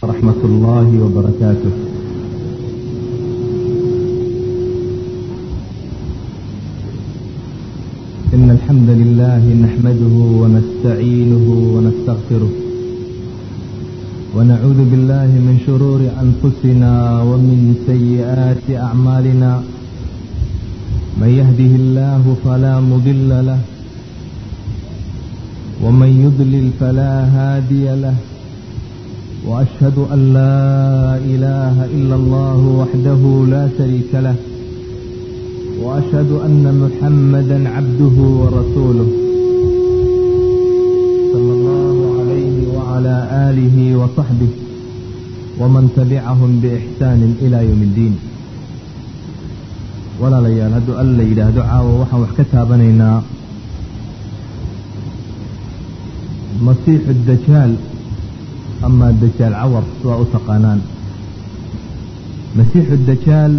ورحمة الله وبركاته إن الحمد لله نحمده ونستعينه ونستغفره ونعوذ بالله من شرور أنفسنا ومن سيئات أعمالنا من يهده الله فلا مضل له ومن يضلل فلا هادي له وأشهد أن لا إله إلا الله وحده لا شريك له وأشهد أن محمدا عبده ورسوله صلى الله عليه وعلى آله وصحبه ومن تبعهم بإحسان إلى يوم الدين walaalayaal hadduu alla yidhaahdo caawa waxaan wax ka taabanaynaa masiixu dajaal ama dajaal cawar waa u taqaanaan masiixu dajaal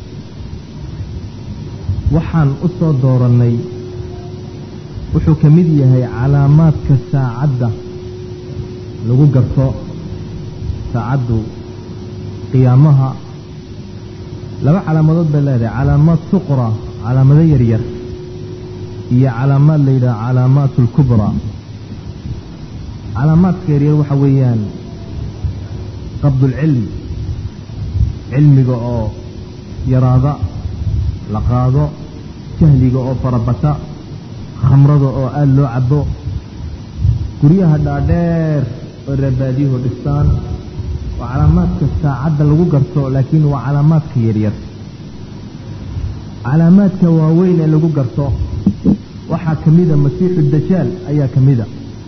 waxaan u soo doorannay wuxuu ka mid yahay calaamaadka saacadda lagu garto saacaddu qiyaamaha laba calaamadood bay leedahay calaamaad suqra calaamado yaryar iyo calaamaad la yidhaha calaamaat alkubraa calaamaadka yaryar waxa weeyaan qabdulcilm cilmiga oo yaraada la qaado jahliga oo farabata khamrada oo aada loo cabo guryaha dhaadheer oo reebaadiyuhu dhistaan waa calaamaadka saacadda lagu garto laakiin waa calaamaadka yaryar calaamaadka waaweyn ee lagu garto waxaa ka mida masiixu dajaal ayaa ka mida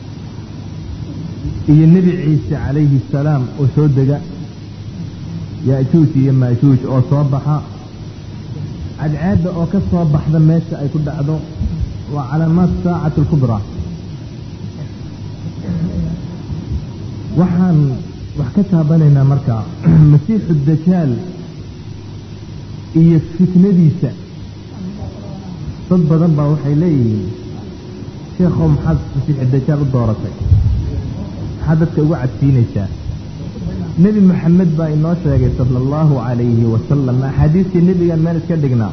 iyo nebi ciise calayhi asalaam oo soo dega ya-juuj iyo maajuuj oo soo baxa cadceedda oo ka soo baxda meesha ay ku dhacdo waa calaamaad saacati alkubraa waxaan wax ka taabanaynaa marka masiixu dajaal iyo fitnadiisa dad badan baa waxay leeyihiin sheekhow maxaad masiixu dajaal u dooratay maxaad dadka ugu cadsiinaysaa nebi moxamed baa inoo sheegay sala allahu calayhi wasalam axaadiistii nebigan meel iska dhignaa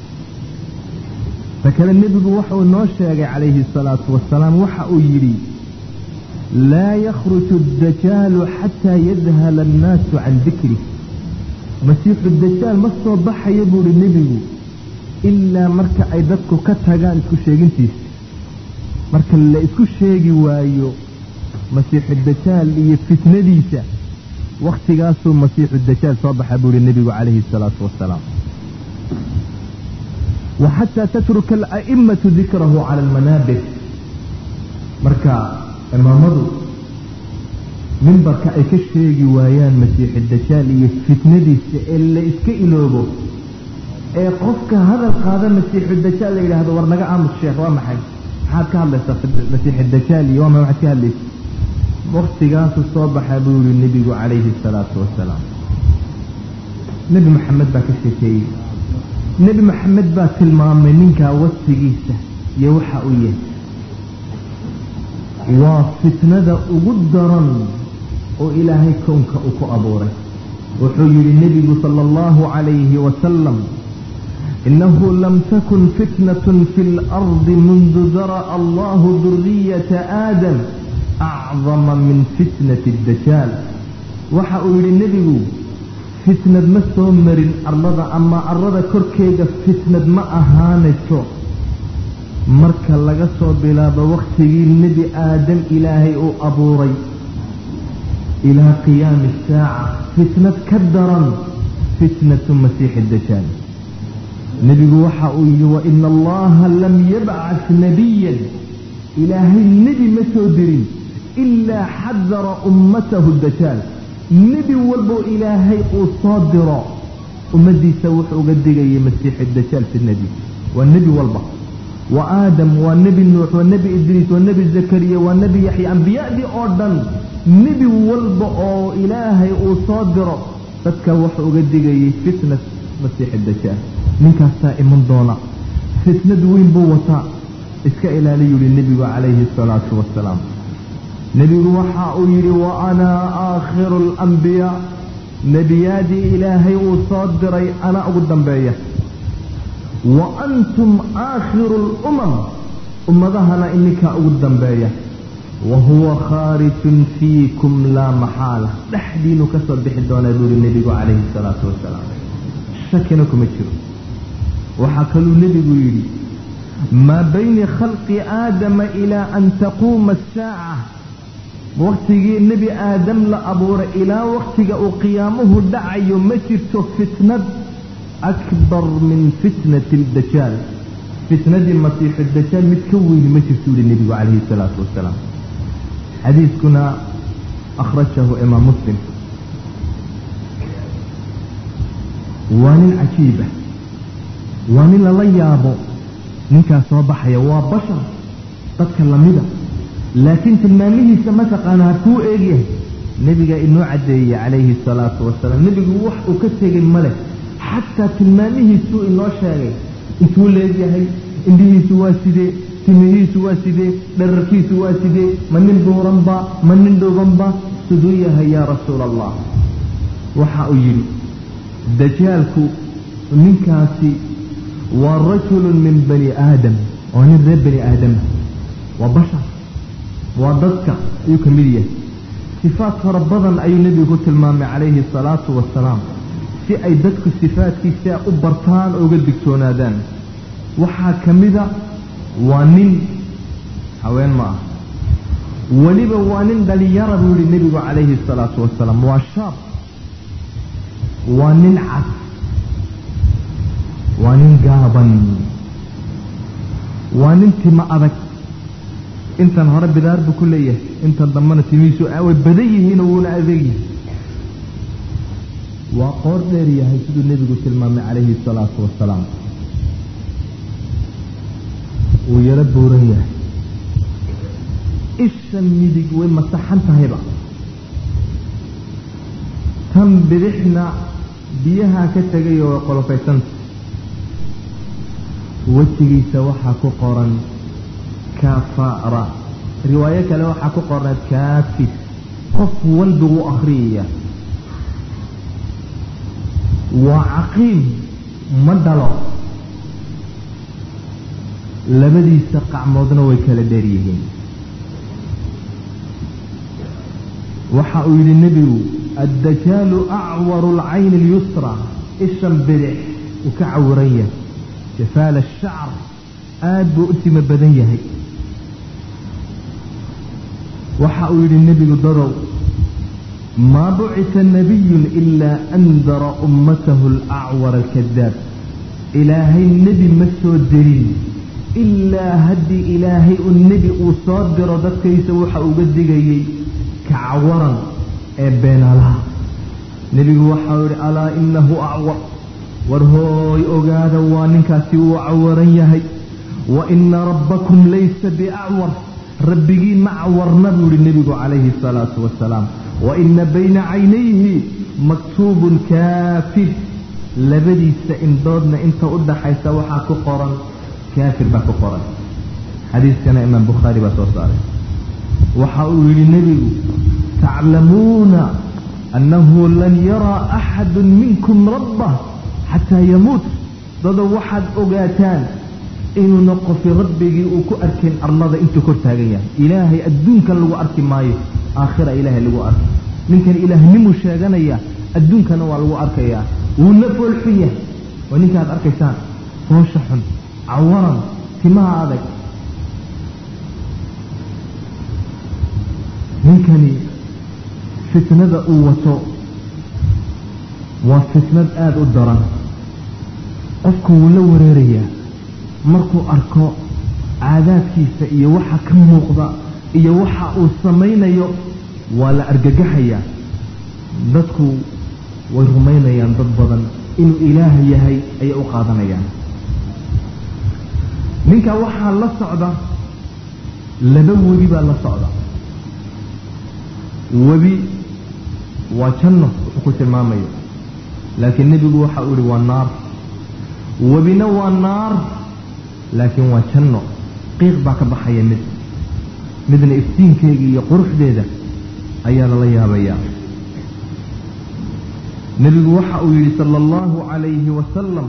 ta kale nebigu waxauu inoo sheegay calayhi asalaatu wasalaam waxa uu yidhi laa yakhruju addajaalu xataa yadhala annaasu can dikrih masiixu dajaal ma soo baxayo buuhi nebigu ilaa marka ay dadku ka tagaan isku sheegintiisa marka la isku sheegi waayo masiixu dajaal iyo fitnadiisa wakhtigaasuu masiixu dajaal soo baxa buuhi nebigu calayhi asalaatu wasalaam wa xataa tatruka ala'immatu dikrahu cala almanaabir marka imaamadu mimbarka ay ka sheegi waayaan masiixu dajaal iyo fitnadiisa ee la iska iloobo ee qofka hadal qaada masiixu dajaal la yidhaahdo war naga aamus sheekh waa maxay maxaad ka hadlaysaa masiixu dajaal iyo waa ma waxaad ka hadlaysa waktigaasu soo baxa buu yihi nebigu calayhi asalaatu wasalaam nebi maxamed baa ka sheekeeyey nebi maxamed baa tilmaamay ninkaa wasigiisa iyo waxa uu yahay waa fitnada ugu daran oo ilaahay kownka uu ku abuuray wuxuu yidhi nebigu sala allahu calayhi wasalam inahu lam takun fitnatun fi اlardi mundu dara'a allahu duriyata aadam acdama min fitnati dajaal waxa uu yidhi nebigu fitnad ma soo marin arlada ama arlada korkeeda fitnad ma ahaanayso marka laga soo bilaabo wakhtigii nebi aadam ilaahay uu abuuray ilaa qiyaami asaaca fitnad ka daran fitnatu masiixi dajaal nebigu waxa uu yidhi wa ina allaha lam yabcas nabiyan ilaahay nebi ma soo dirin ilaa xadara ummatahu dajaal nebi walbo ilaahay uu soo diro ummaddiisa wuxuu uga digayay masiixi dajaal fitnadiisa waa nebi walba wa aadam waa nebi nuux waa nebi idriis waa nebi zakariya waa nebi yaxya ambiyadii oo dhan nebi walba oo ilaahay uu soo diro dadka wuxuu uga digayay fitnat masiixi dajaal ninkaasaa iman doona fitnad weyn buu wataa iska ilaali yuhi nebigu calayhi asalaatu wasalaam nebigu waxa uu yidhi wa anaa aakhiru alambiyaa nebiyaadii ilaahay uu soo diray anaa ugu dambeeya wa antum aakhiru lumam ummadahana ininkaa ugu dambeeya wa huwa khaarijun fiikum laa maxaala dhexdiinu ka soo bixi doonaa buuri nebigu calayhi salaatu wasalaam shakina kuma jiro waxaa kaluu nebigu yidhi maa bayni khalqi aadama ilaa an taquuma asaaca waktigii nebi aadam la abuuray ilaa waktiga uu qiyaamuhu dhacayo ma jirto fitnad akbar min fitnati aldajaal fitnadii masiixu dajaal mid ka weyni ma jirto uhi nebigu calayhi salaatu wasalaam xadiiskuna akhrajahu imaam muslim waa nin cajiiba waa nin lala yaabo ninkaas soo baxaya waa bashar dadka lamida laakiin tilmaamihiisa mataqaana hakuu eegyahay nebiga inoo caddeeyey calayhi salaatu wasalaam nebigu wax uu ka tegay ma leh xataa tilmaamihiisuu inoo sheegay intuu leegyahay indhihiisu waa sidee timihiisu waa sidee dherarkiisu waa sidee ma nin buuranba ma nin dhuubanba siduu yahay yaa rasuula allah waxa uu yidhi dajaalku ninkaasi waa rajulun min bani aadam waa nin reer bani aadama waa bashar waa dadka ayuu ka mid yahay sifaat fara badan ayuu nebigu ku tilmaamay calayhi asalaatu wasalaam si ay dadku sifaadkiisa u bartaan oo uga digtoonaadaan waxaa ka mida waa nin haween ma ah weliba waa nin dhalinyara buu yihi nebigu calayhi asalaatu wasalaam waa shaab waa nin cad waa nin gaaban waa nin tima adag intan hore bidaar buu ku leeyahay intan dambena timihiisu way badan yihiinoo wuuna adeeg yahay waa qoor dheer yahay siduu nebigu tilmaamay calayhi asalaatu wasalaam wuu yaro buuran yahay isha midig way masaxan tahayba tan bidixna biyahaa ka tegayoo way qolofaysanta wejigiisa waxaa ku qoran kafara riwaayo kale waxaa ku qornayd kaafir qof walba wuu akhriyaya waa caqiim ma dhalo labadiisa qacmoodna way kala dheer yihiin waxa uu yidhi nebigu addajaalu acwaru alcayni alyusra ishan bidix uu ka cawiran yahay jafaala ashacr aada buu u timo badan yahay waxa uu yidhi nebigu dadow maa bucita nabiyun ilaa andara ummatahu alacwar alkadaab ilaahay nebi ma soo dirin ilaa haddii ilaahay u nebi uu soo diro dadkaysa waxa uga digayay ka cawaran ee beenaalaha nebigu waxau yidhi alaa inahu acwar war hooy ogaada waa ninkaasi wuu cawaran yahay wa ina rabbakum laysa biacwar rabbigiin ma cawarna buu yihi nebigu calayhi asalaatu wasalaam wa ina bayna caynayhi maktuubun kaafir labadiisa indhoodna inta u dhaxaysa waxaa ku qoran kaafir baa ku qoran xadiiskana imaam bukhaari baa soo saaray waxa uu yidhi nebigu taclamuuna annahu lan yaraa axadu minkum rabbah xataa yamuut dado waxaad ogaataan inuuna qofi rabbigii uu ku arkayn arlada intuu kor taagan yahay ilaahay adduunkan lagu arki maayo aakhira ilaahay lagu arki ninkan ilaahnimuu sheeganaya adduunkana waa lagu arkayaa wuuna foolxun yahay waa ninkaad arkaysaan foosha xun cawaran timaha adag ninkani fitnada uu wato waa fitnad aada u daran qofku wuu la wareerayaa markuu arko caadaadkiisa iyo waxa ka muuqda iyo waxa uu samaynayo waa la argagaxayaa dadku way rumaynayaan dad badan inuu ilaah yahay ayay u qaadanayaan ninka waxaa la socda laba webi baa la socda webi waa janno wuxuu ku tilmaamayo laakiin nebigu waxa uu ihi waa naar webina waa naar laakiin waa janno qiiq baa ka baxaya mid midna iftiinkeega iyo quruxdeeda ayaa lala yaabayaa nebigu waxa uu yidhi sala allahu calayhi wasalam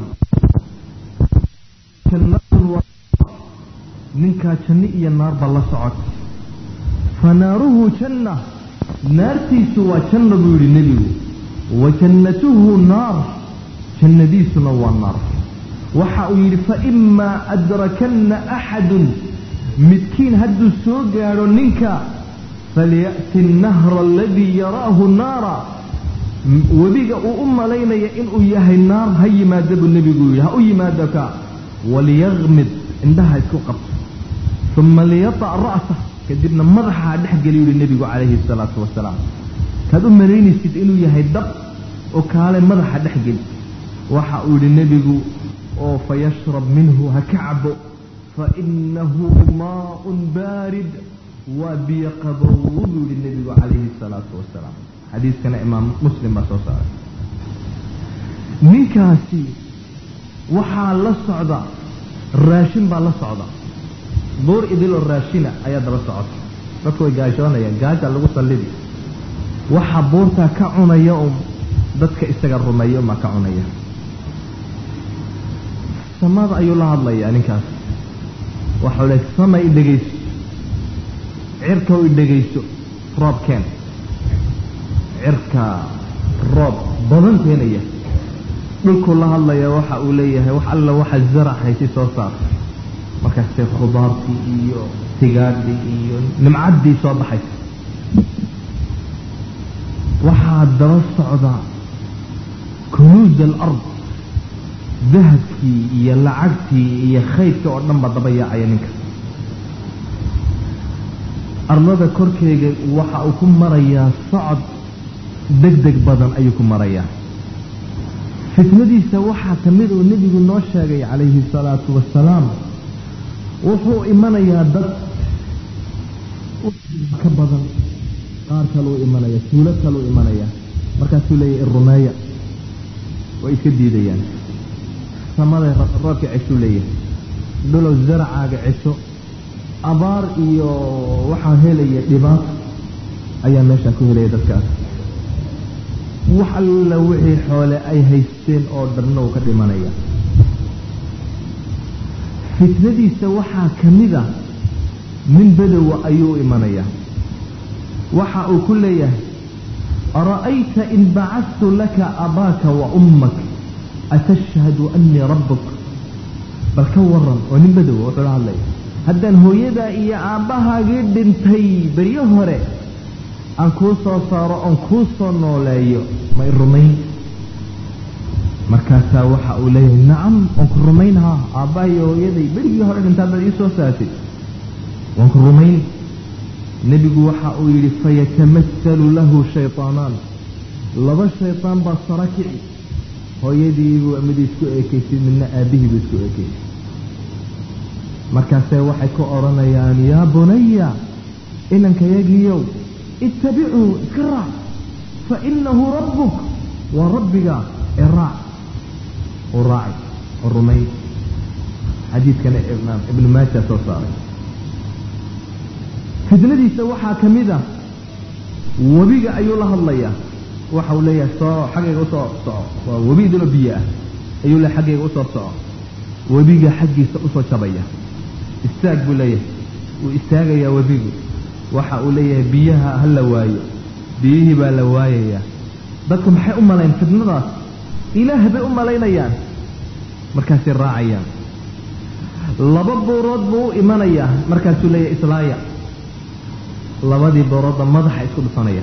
ninkaa janno iyo naarba la socota fa naaruhu janna naartiisu waa janna buu yidhi nebigu wa jannatuhu naar jannadiisuna waa naar waxa uu yidhi faimaa adrakanna axadun midkiin hadduu soo gaadho ninka falya'ti annahra aladii yaraahu naara webiga uu u malaynaya inuu yahay naar ha yimaada buu nebigu yidhi ha u yimaado ka waliyaqmid indhaha isku qabto uma liyata' ra'sah kadibna madaxa ha dhex geliyu yihi nebigu calayhi salaatu wasalaam kaad u malaynaysid inuu yahay dab oo kaale madaxa dhex geli waxa uu yidhi nebigu oo fayashrab minhu ha ka cabo fainahu maaun baarid waa biyo qabow buu yihi nebigu calayhi salaatu wasalaam xadiiskana imaam muslim baa soo saaray ninkaasi waxaa la socda raashin baa la socda buur idiloo raashina ayaa daba socota dadku way gaashoonayaan gaaja lagu sallidi waxaa buurtaa ka cunaya un dadka isaga rumeeya umaa ka cunaya samada ayuu la hadlayaa ninkaas waxau le sama i dhegayso cirka i dhegayso roobkeen cirka roob badan keenaya dhulkuu la hadlaya waxa uu leeyahay wax alla waxa zarac haysi soo saartay markaasee khudaartii iyo tigaadhii iyo nimcaddii soo baxaysa waxaa daba socda kunuuj alard dahabkii iyo lacagtii iyo khaydkii oo dhan ba daba yaacaya ninka arlada korkeega waxa uu ku marayaa socod deg deg badan ayuu ku marayaa fitnadiisa waxaa ka mid uu nebigu noo sheegay calayhi salaatu wasalaam wuxuu imanayaa dad ka badan qaar kaluu imanaya tuulo kaluu imanaya markaasuu leeyahy irumeeya way iska diidayaan samaday roobka ceshuu leeyahay dhulow zaracaaga cesho abaar iyo waxaa helaya dhibaato ayaa meeshaa ku helaya dadkaas wax alla wixii xoole ay haysteen oo dhanna uu ka dhimanaya fitnadiisa waxaa ka mid a nin bedowa ayuu u imanayaa waxa uu ku leeyahay ara'ayta in bacadtu laka abaaka wa ummak atashhadu annii rabbuk bal ka waran oo nin bedowa wuxuu la hadlaya haddaan hooyadaa iyo aabbahaagii dhintay beryo hore aan kuu soo saaro oon kuu soo nooleeyo ma i rumayn markaasaa waxa uu leeyahay nacam waan ku rumaynhaa aabbaha iyo hooyaday berigii hore dhintaa baad ii soo saartay waan ku rumayn nebigu waxa uu yidhi fayatamasalu lahu shaytaanaan laba shaytaan baa sara kici hooyadiibuu mid isku eekaysay midna aabbihiibuu isku eekaysay markaasee waxay ku odhanayaan yaa bunaya inankayagiiyow ittabicuu iska raac fa inahu rabbuk waa rabbiga ee raac u raacay oo rumay xadiidkana imaam ibnu maaja soo saaray fitnadiisa waxaa ka mid a webiga ayuu la hadlayaa waxa uu leeyahay soo xaggayga usoo soco waa webi idinoo biyo ah ayuu leeyahay xaggayga usoo soco webiga xaggiisa usoo jabaya istaag buu leeyahay wuu istaagayaa webigu waxa uu leeyahay biyaha ha la waayo biyihii baa la waayayaa dadku maxay u malayn fitnadaas ilaah bay u malaynayaan markaasay raacayaan laba buurood buu u imanayaa markaasuu leeyahay islaaya labadii buuroodba madaxa isku dhufanaya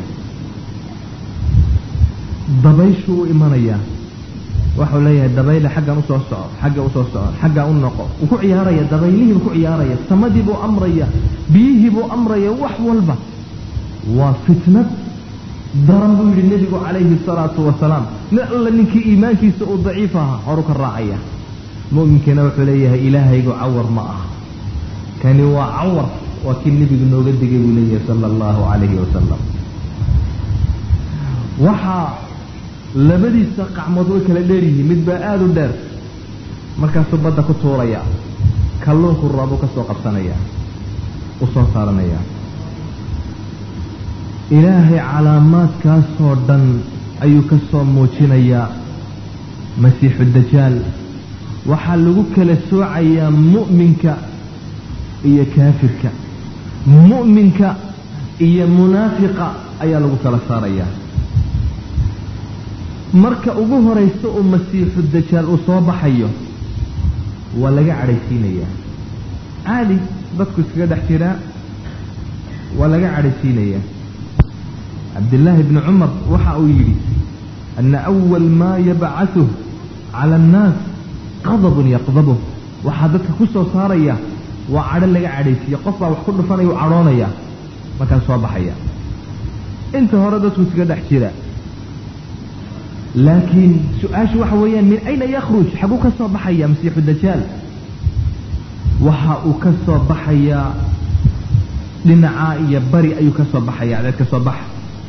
dabayshuu u imanayaa waxau leeyahay dabayle xaggan usoo soco xagga usoo soco xaggaa u noqo wuu ku ciyaaraya dabaylihiibuu ku ciyaaraya samadii buu amraya biyihii buu amraya wax walba waa fitnad daran buu yidhi nebigu calayhi salaatu wasalaam nin alla ninkii iimaankiisa uu daciif ahaa horu ka raacaya mu'minkiina wuxuu leeyahay ilaahaygu cawar ma aha kani waa cawar waa kii nebigu nooga digay buu leeyahay sala allahu calayhi wasalam waxaa labadiisa qacmood way kala dheeryihiin mid baa aada u dheer markaasuu badda ku tuuraya kalluunku raabuu ka soo qabsanaya u soo saaranaya ilaahay calaamaadkaasoo dhan ayuu ka soo muujinayaa masiixu dajaal waxaa lagu kala soocayaa mu'minka iyo kaafirka mu'minka iyo munaafiqa ayaa lagu kala saarayaa marka ugu horaysa uu masiixu dajaal uu soo baxayo waa laga cadhaysiinayaa caadi dadku iskaga dhex jiraa waa laga cadhaysiinayaa cabdillaahi bni cumar waxa uu yidhi ana awal maa yabcaduh cala annaas qadabun yaqdabuh waxaa dadka ku soo saaraya waa cadho laga cadhaysiiya qof baa wax ku dhufanaya u cadhoonaya markaas soo baxaya inta hore dadku iskaga dhex jira laakiin su-aashu waxa weeyaan min ayna yakhruj xaguu ka soo baxaya masiixu dajaal waxa uu ka soo baxayaa dhinaca iyo bari ayuu ka soo baxaya adeed ka soo baxa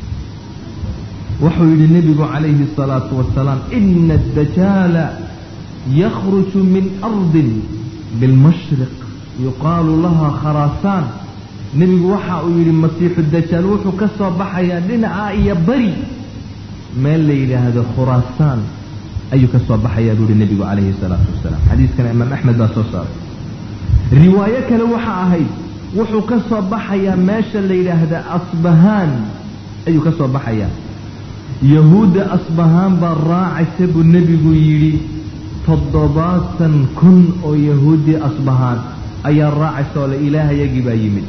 wuxuu yidhi nebigu calayhi الsalaatu wasalaam ina الdajaala yakhruju min ardin bilmashriq yuqaalu laha kharaasaan nebigu waxa uu yidhi masiixu dajaal wuxuu ka soo baxayaa dhinaca iyo bari meel la yidhaahdo khuraasaan ayuu ka soo baxayaa buu yihi nebigu calayhi الsalaatu wasalaam xadiiskana imaam axmed baa soo saaray riwaayo kale waxa ahayd wuxuu ka soo baxayaa meesha la yidhaahda asbahaan ayuu ka soo baxayaa yahuudda asbahaan baa raacaysa buu nebigu yidhi toddobaatan kun oo yahuuddii asbahaan ayaa raacaysa oo le ilaahayagii baa yimid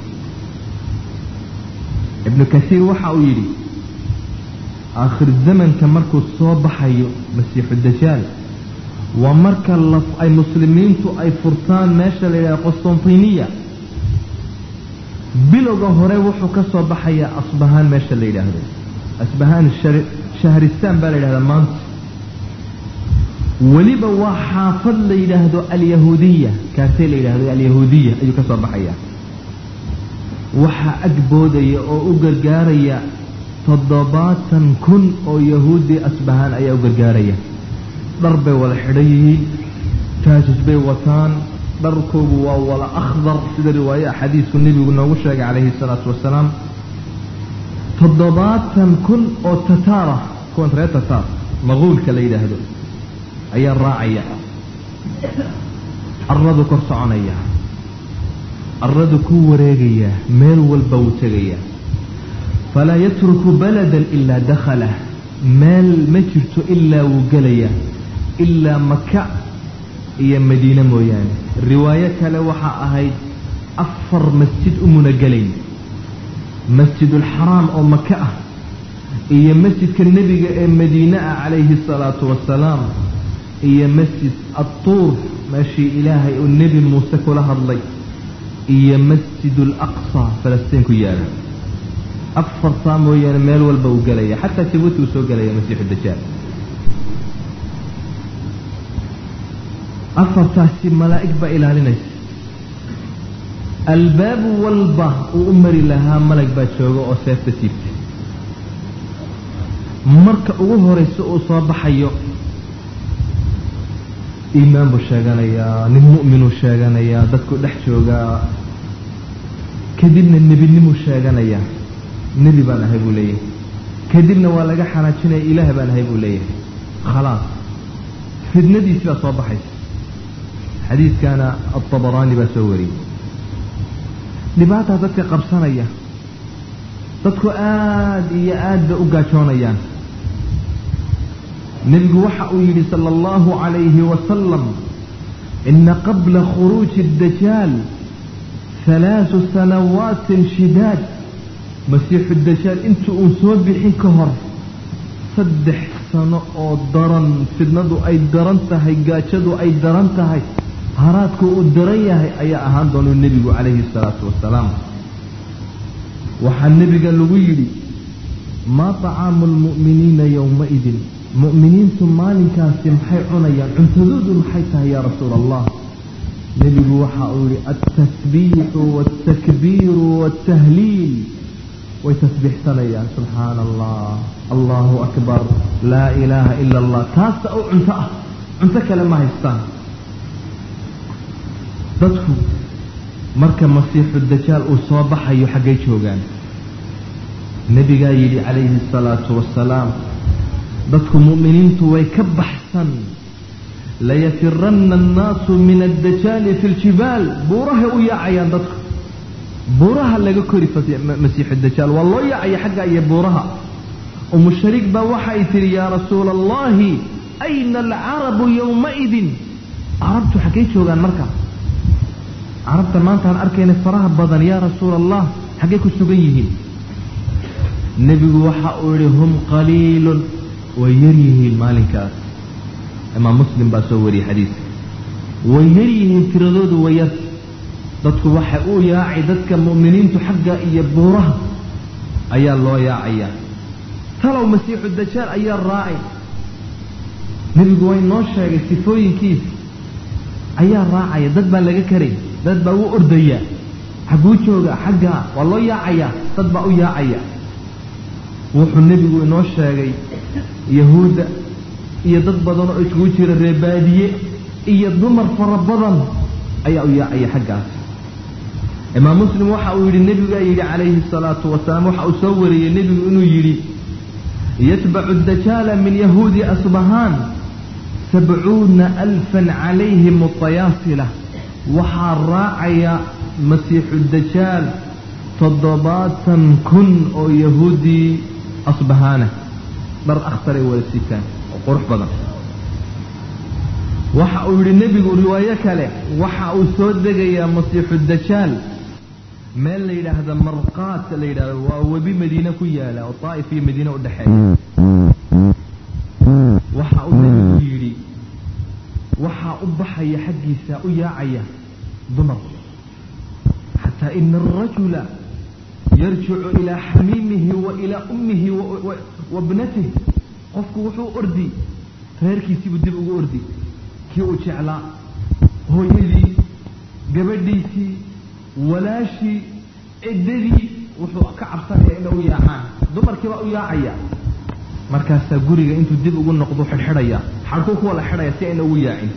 ibnu kasiir waxa uu yidhi aakhir zamanka markuu soo baxayo masiixu dajaal waa marka ay muslimiintu ay furtaan meesha la yidhahda qostantiniya bilowga hore wuxuu ka soo baxayaa asbahaan meesha la yidhaahdo asbahaan shahristaan baa la yidhahdaa maanta weliba waa xaafad la yidhaahdo alyahuudiya kaasee la yidhahdo alyahuudiya ayuu ka soo baxayaa waxaa ag boodaya oo u gargaaraya toddobaatan kun oo yahuudi asbahaan ayaa u gargaaraya dhar bay wada xidhan yihiin taajij bay wataan dharkoogu waa wala akhdar sida riwaaya xadiisku nebigu noogu sheegay calayhi salaatu wasalaam toddobaatan kun oo tataara kuwan reer tataar maquulka la yidhaahdo ayaa raacaya carradu kor soconaya carradu ku wareegaya meel walba wuu tegaya falaa yatruku baladan ilaa dakhalah meel ma jirto ilaa wuu gelaya ilaa maka iyo madiine mooyaane riwaayo kale waxaa ahayd afar masjid umuna gelayn masjidulxaraam oo maka ah iyo masjidka nebiga ee madiine ah calayhi asalaatu wasalaam iyo masjid adtuur meeshii ilaahay uu nebi muuse kula hadlay iyo masjid alaqsa falastiin ku yaala afartaa mooyaane meel walba uu gelaya xataa jabuuti uu soo gelaya masiixu dajaal afartaasi malaa'ig baa ilaalinaysa albaabu walba uu u mari lahaa malag baa jooga oo seefta siibtay marka ugu horaysa uu soo baxayo iimaan buu sheeganayaa nin mu'minuu sheeganayaa dadku dhex joogaa kadibna nebinimuu sheeganayaa nebi baan ahay buu leeyahay kadibna waa laga xanaajinaya ilaah baan ahay buu leeyahay khalaas fidnadiisi baa soo baxaysa xadiidkana altabaraani baa soo wariyey dhibaataa dadka qabsanaya dadku aada iyo aad bay u gaajoonayaan nebigu waxa uu yidhi sala allahu calayhi wasalam ina qabla khuruuji addajaal halaasu sanawaatin shidaad masiixu dajaal inta uu soo bixin ka hor saddex sano oo daran fidnadu ay daran tahay gaajadu ay daran tahay haraadku uu daran yahay ayaa ahaan doonuu nebigu calayhi salaatu wasalaam waxaa nebiga lagu yidhi maa طacaamu lmu'miniina yowmaidin mu'miniintu maalinkaasi maxay cunayaan cuntadoodu maxay tahay yaa rasuula allah nebigu waxa uu yihi altasbiixu wاltakbiiru wاltahliil way tasbiixsanayaan subxaana allah allahu akbar laa ilaaha ila allah taasa oo cunto ah cunto kale ma haystaan dadku marka masiixu dajaal uu soo baxayo xaggay joogaan nebigaa yidhi calayhi asalaatu wasalaam dadku mu'miniintu way ka baxsan layafiranna annaasu min addajaali fi ljibaal buurahay u yaacayaan dadku buuraha laga kori masiixu dajaal waa loo yaacaya xagga iyo buuraha umu shariik baa waxay tidhi yaa rasuula allahi ayna alcarabu yowmaidin carabtu xaggay joogaan marka carabta maantaan arkayna faraha badan yaa rasuula allah xaggay ku sugan yihiin nebigu waxa uu yihi hum qaliilun way yar yihiin maalinkaas imaam muslim baa soo wariyey xadiiska way yar yihiin tiradoodu way yar dadku waxay u yaacay dadka mu'miniintu xagga iyo buuraha ayaa loo yaacayaa talow masiixu dajaal ayaa raacay nebigu way noo sheegay sifooyinkiisa ayaa raacaya dad baa laga karay dad baa u ordaya xagguu jooga xaggaa waa loo yaacayaa dad baa u yaacaya wuxuu nebigu inoo sheegay yahuudda iyo dad badan oo iskugu jira reebaadiye iyo dumar fara badan ayaa u yaacaya xaggaas imaam muslim waxa uu yidhi nebigaa yidhi calayhi salaatu wasalaam waxa uu soo wariyey nebigu inuu yidhi yatbacu dajaala min yahuudi asbahaan sabcuuna alfan calayhim tayaasila waxaa raacaya masiixu dajaal toddobaatan kun oo yahuudii asbahaana dhar akhtaray wada sitaan oo qurux badan waxa uu yidhi nebigu riwaayo kale waxa uu soo degayaa masiixu dajaal meel la yidhaahda marqaat la yidhahdo waa webi madiine ku yaala oo daa'if iyo madiine u dhexeeya waxa uu nebigu yidhi waxaa u baxaya xaggiisa u yaacaya dumar xataa ina arajula yarjicu ilaa xamiimihi wa ilaa ummihi wa bnatih qofku wuxuu ordi reerkiisiibuu dib ugu ordi kii uu jeclaa hooyadii gabadhiisii walaashii ciddadii wuxuu ka cabsanaya inay u yaacaan dumarkii baa u yaacaya markaasaa guriga intuu dib ugu noqdo xidhxidhaya xadhkuu kuwa la xidhaya si ayna ugu yaacin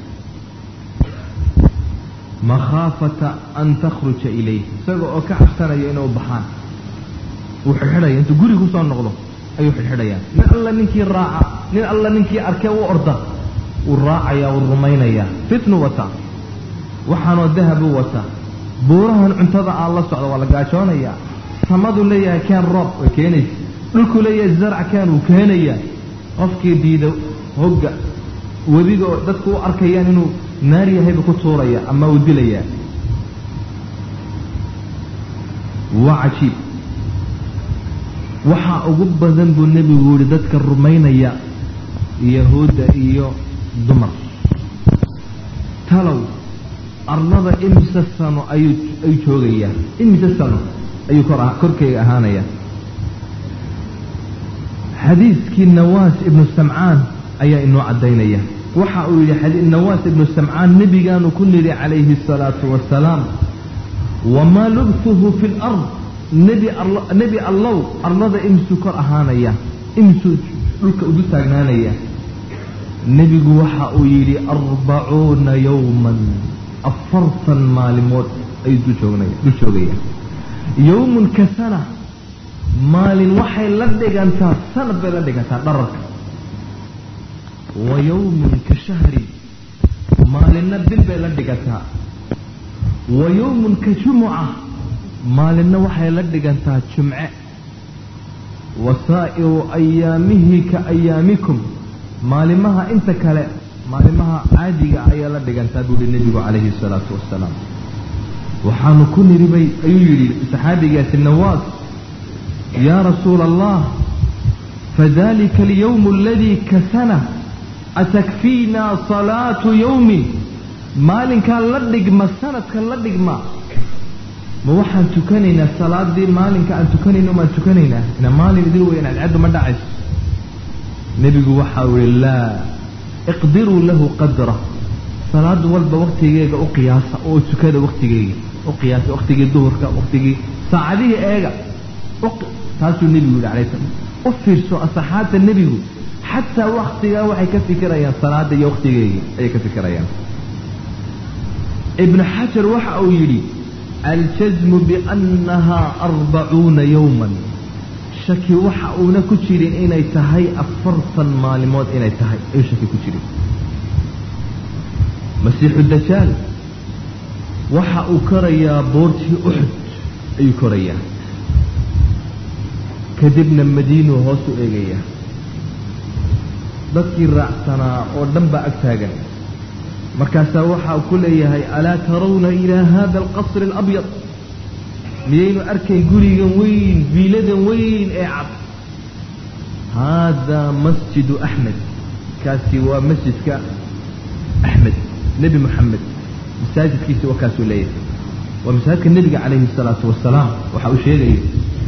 makhaafata an takhruja ilayh isaga oo ka cabsanaya inay u baxaan wuu xidhxidhaya intuu guriga kusoo noqdo ayuu xidhxidhayaa nin alla ninkii raaca nin alla ninkii arkee u orda wuu raacayaa wuu rumaynayaa fitnu wataa waxaanoo dahabuu wataa buurahan cuntada aan la socdo waa la gaajoonayaa samaduu leeyahay keen roob way keenaysa dhulkuu leeyahay zarc keen wuu keenayaa qofkii diida hogga webiga oo dadku u arkayaan inuu naar yahayba ku tuuraya ama uu dilayaa waa cajiib waxaa ugu badan buu nebigu yihi dadka rumaynaya yahuudda iyo dumar talow arlada imise sano ayuu ayuu joogayaa imise sano ayuu kor korkeyga ahaanayaa xadiiskii nawaas ibnu samcaan ayaa inoo caddaynaya waxa uu yidhi nawaas ibnu samcaan nebigaanu ku nidhi calayhi asalaatu wasalaam wamaa lubtuhu fi lard nebi nebi allow arlada imisuu kor ahaanaya imisuu dhulka udu taagnaanaya nebigu waxa uu yidhi arbacuuna yowman afartan maalimood ayuu dul joogaya yowmun ka sana maalin waxay la dhigantaa sanad bay la dhigantaa dhararka wa yowmun ka shahri maalinna bil bay la dhigantaa wa yowmun ka jumuca maalinna waxay la dhigantaa jumce wa saa'iru ayaamihi ka ayaamikum maalimaha inta kale maalimaha caadiga ayaa la dhigantaa buu yihi nebigu calayhi salaatu wasalaam waxaanu ku niribay ayuu yidhi saxaabigaasi nawaas yaa rasuula allah fadalika alyowmu aladii ka sana atakfiinaa salaatu yowmin maalinkaa la dhigma sanadka la dhigma ma waxaan tukanaynaa salaadii maalinka aan tukanayno maan tukanaynaa ina maalin idin weyn cadcaddu ma dhacayso nebigu waxa uu yihi laa iqdiruu lahu qadra salaad walba waktigeega u qiyaasa oo tukada waktigeega u qiyaasa waktigii duhurka waktigii saacadihii eega taasuu nebigu yihi alay slam u fiirso asaxaabta nebigu xataa waktigaa waxay ka fikirayaan salaada iyo waktigeegii ayay ka fikirayaan ibnu xajar waxa uu yidhi aljasmu biannahaa arbacuuna yowman shaki waxa uuna ku jirin inay tahay afartan maalimood inay tahay ayuu shaki ku jirin masiixu dajaal waxa uu korayaa boortii uxud ayuu korayaa kadibna madiinuu hoos u eegayaa dadkii raacsanaa oo dhan baa ag taagan markaasaa waxa uu ku leeyahay alaa tarawna ilaa hada alqasri alabyad miyaynu arkayn gurigan weyn viiladan weyn ee cad haadaa masjidu axmed kaasi waa masjidka axmed nebi moxamed masaajidkiisa waa kaasuu leeyahay waa masaajidka nebiga calayhi salaatu wasalaam waxa uu sheegaya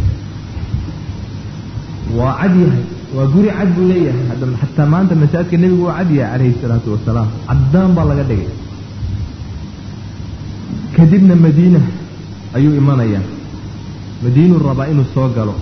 waa cad yahay waa guri cad buu leeyahay hadda xataa maanta masaajidka nebigu waa cad yahay calayhi salaatu wasalaam caddaan baa laga dhigay kadibna madiina ayuu imanayaa madiinuu rabaa inuu soo galo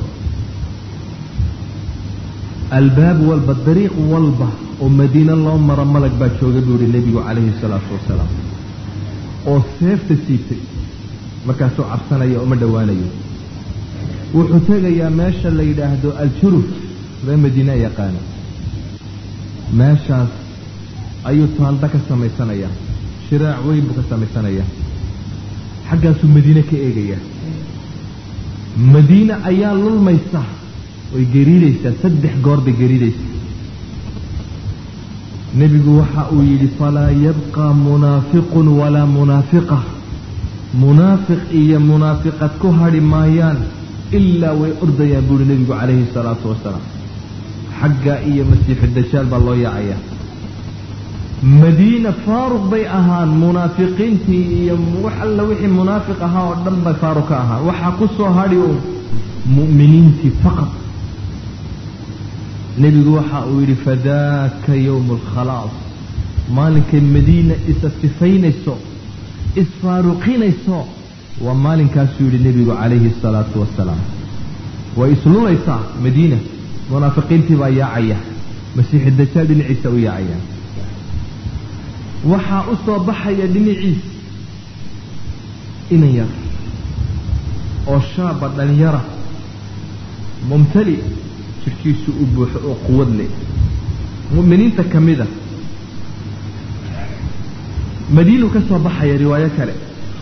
albaab walba dariiq walba oo madiine loo maro malag baa jooga buu yihi nebigu calayhi salaatu wasalaam oo seefta siibtay markaasuu cabsanaya uma dhowaanayo wuxuu tegayaa meesha la yidhaahdo aljuruf ree madiine yaqaana meeshaas ayuu taalda ka samaysanayaa shiraac weyn buu ka samaysanayaa xaggaasuu madiine ka eegayaa madiine ayaa lulmaysa way gariidaysaa saddex goor bay gariidaysa nebigu waxa uu yidhi falaa yabqa munaafiqun walaa munaafiqa munaafiq iyo munaafiqad ku hadhi maayaan ilaa way ordayaan buuhi nebigu calayhi salaatu wasalaam xagga iyo masiixu dajaal baa loo yaacayaa madiina faaruq bay ahaan munaafiqiintii iyo wax alla wixii munaafiq ahaa oo dhan bay faaruq ka ahaan waxaa ku soo hadhi uun mu'miniintii faqad nebigu waxa uu yidhi fadaaka yowmu alkhalaas maalinkay madiina isa sifaynayso isfaaruqinayso waa maalinkaasuu yidhi nebigu calayhi asalaatu wasalaam way islulaysaa madiina munaafiqiintii baa yaacaya masiixi dajaal dhinaciisa u yaacaya waxaa u soo baxaya dhinaciis inan yar oo shaaba dhalinyara mumtali jirkiisu u buuxo oo quwad leh mu'miniinta ka mida madiinuu ka soo baxaya riwaayo kale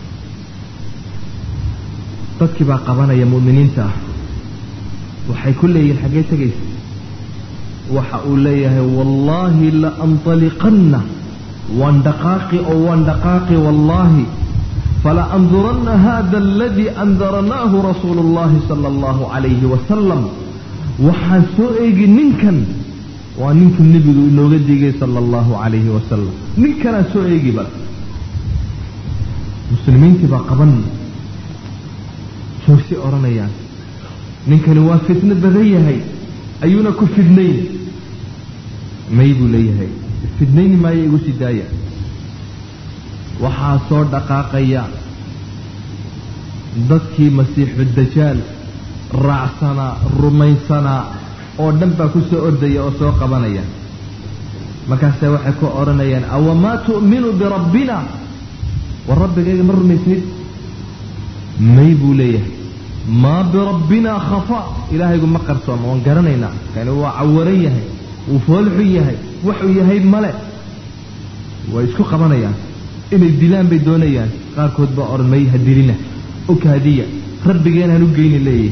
dadkii baa qabanaya mu'miniinta ah waxay ku leeyihin xaggee tegaysa waxa uu leeyahay wallaahi la antaliqanna waan dhaqaaqi oo waan dhaqaaqi wallaahi fala anduranna hada aladii andaranaahu rasuulu اllahi sala allahu calayhi wasalam waxaan soo eegi ninkan waa ninkuu nebigu inooga digay sala allahu calayhi wasalam ninkanaan soo eegi bal muslimiintii baa qaban joogsi odhanayaan ninkani waa fitno badan yahay ayuuna ku fidnayn may buu leeyahay fidnayni maayo igu sii daaya waxaa soo dhaqaaqaya dadkii masiixu dajaal raacsanaa rumaysanaa oo dhan baa ku soo ordaya oo soo qabanaya markaase waxay ku odhanayaan awamaa tu'minu birabbina war rabbigayga ma rumaysnid may buu leeyahay maa birabbinaa khafa ilaahaygu ma qarsooma waan garanaynaa kani waa cawaran yahay wuu foolxun yahay waxuu yahay male way isku qabanayaan inay dilaan bay doonayaan qaarkood baa odhan may ha dilina okaadiya rabbigeen han u geyni leeyahay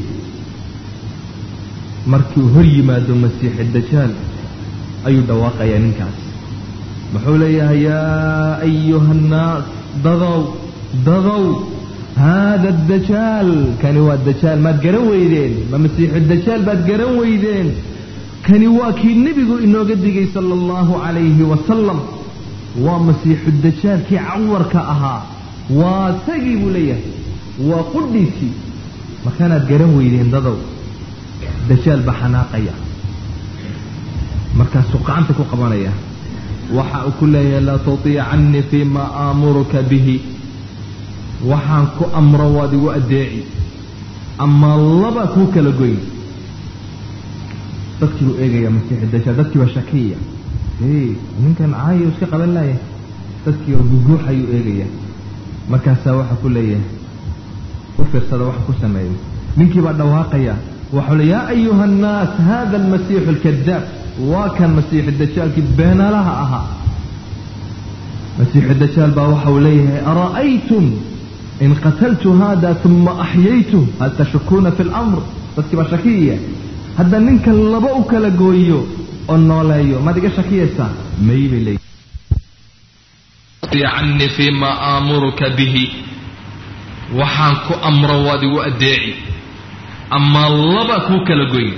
markiuu hor yimaado masiixi dajaal ayuu dhawaaqayaa ninkaas muxuu leeyahay yaa ayuha annaas dadow dadow haada dajaal kani waa dajaal maad garan weydeen ma masiixu dajaal baad garan weydeen kani waa kii nebigu inooga digay sala allahu calayhi wasalam waa masiixu dajaalkii cawarka ahaa waa sagii buu leeyahay waa qudhiisii markaanaad garan weydeen dadow dajaal baa xanaaqaya markaasuu gacanta ku qabanaya waxa uu ku leeyahay laa tutiicannii fii maa aamuruka bihi waxaan ku amro waad igu addeeci ama laba kuu kala goyn dadkii buu eegaya masiixi dajaal dadkii baa shakiya ninkan caayo iska qaban laaya dadkii oo guguux ayuu eegaya markaasaa waxa ku leeyahay u fiirsada waxa ku sameeyay ninkii baa dhawaaqaya waxau le yaa ayuha annaas hada almasiixu alkadaab waa kan masiixu dajaalkii beenalaha ahaa masiixu dajaal baa waxa uu leeyahay ara'aytum in qataltu hada uma axyaytu hal tashukuuna fi lamr dadkii baa shakiya hadda ninkan laba u kala gooyo oo nooleeyo maad iga shakiyaysaa may bay leeyihi canii fima aamuruka bihi waxaan ku amro waad igu addeeci amaa laba kuu kala goyn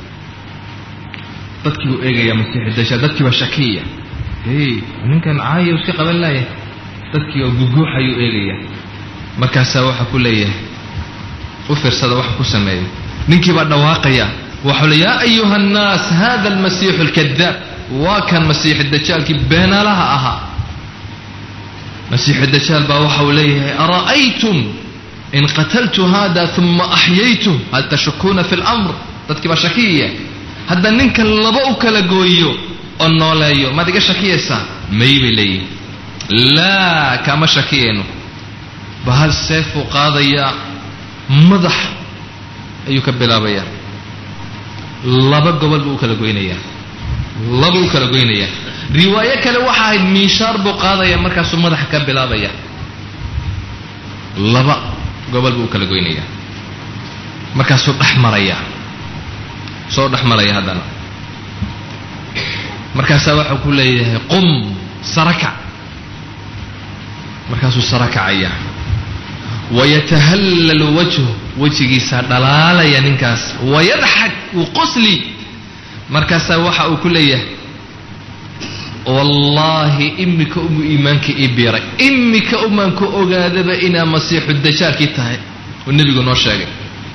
dadkii buu eegayaa masiixu dajaal dadkii baa shakiya hey ninkan caayo iska qaban laaya dadkii oo guguuxayuu eegayaa markaasaa waxaa ku leeyahay u fiirsada waxa ku sameeya ninkii baa dhawaaqaya waxau le yaa ayuha annaas hada almasiixu alkadaab waa kan masiixu dajaalkii beenaalaha ahaa masiixu dajaal baa waxa uu leeyahay ara'aytum in qataltu hada uma axyaytu hal tashukuuna fi lamr dadkii baa shakiya hadda ninkan laba u kala gooyo oo nooleeyo maad iga shakiyaysaa may bay leeyihin laa kama shakiyayno bahal seefuu qaadayaa madax ayuu ka bilaabayaa laba gobol buu u kala goynayaa laba u kala goynayaa riwaayo kale waxa ahayd miishaar buu qaadaya markaasuu madaxa ka bilaabaya laba gobol buu u kala goynayaa markaasuu dhex maraya soo dhex maraya haddana markaasaa waxau ku leeyahay qum sarakac markaasuu sara kacaya wayatahallalu wajhu wejigiisaa dhalaalaya ninkaas wayadxak wuu qosli markaasaa waxa uu ku leeyahay wallaahi imika umu iimaanka ii biiray imika umaanku ogaadaba inaa masiixu dajaalkii tahay oo nebigu noo sheegay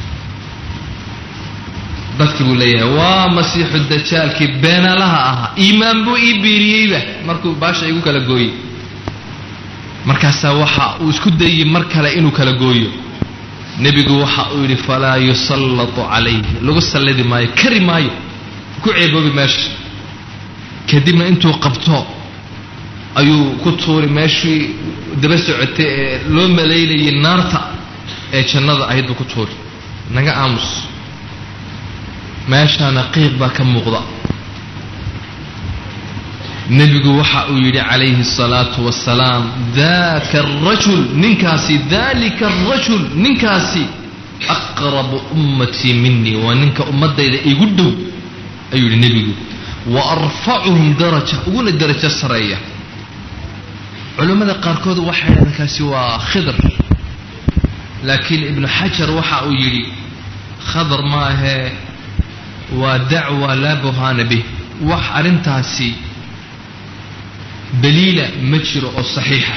dadkii buu leeyahay waa masiixu dajaalkii beenalaha ahaa iimaan buu ii biiriyeyba markuu baasha igu kala gooyey markaasaa waxa uu isku dayey mar kale inuu kala gooyo nebigu waxa uu yidhi falaa yusallatu calayhi lagu sallidi maayo kari maayo ku ceeboobi meesha kadibna intuu qabto ayuu ku tuuri meeshii daba socotay ee loo malaynayay naarta ee jannada ahayd buu ku tuuri naga aamus meeshaana qiiq baa ka muuqda nebigu waxa uu yidhi calayhi الsalaatu wasalaam daka arajul ninkaasi dalika arajul ninkaasi aqrabu ummatii minii waa ninka ummadayda igu dhow ayuu yidhi nebigu wa arfacuhum daraja uguna darajo sareeya culammada qaarkood waxay dhahdeen kaasi waa khidr laakiin ibnu xajar waxa uu yidhi khadar maahee waa dacwa laa burhaana bih wax arrintaasi daliila ma jiro oo saxiixa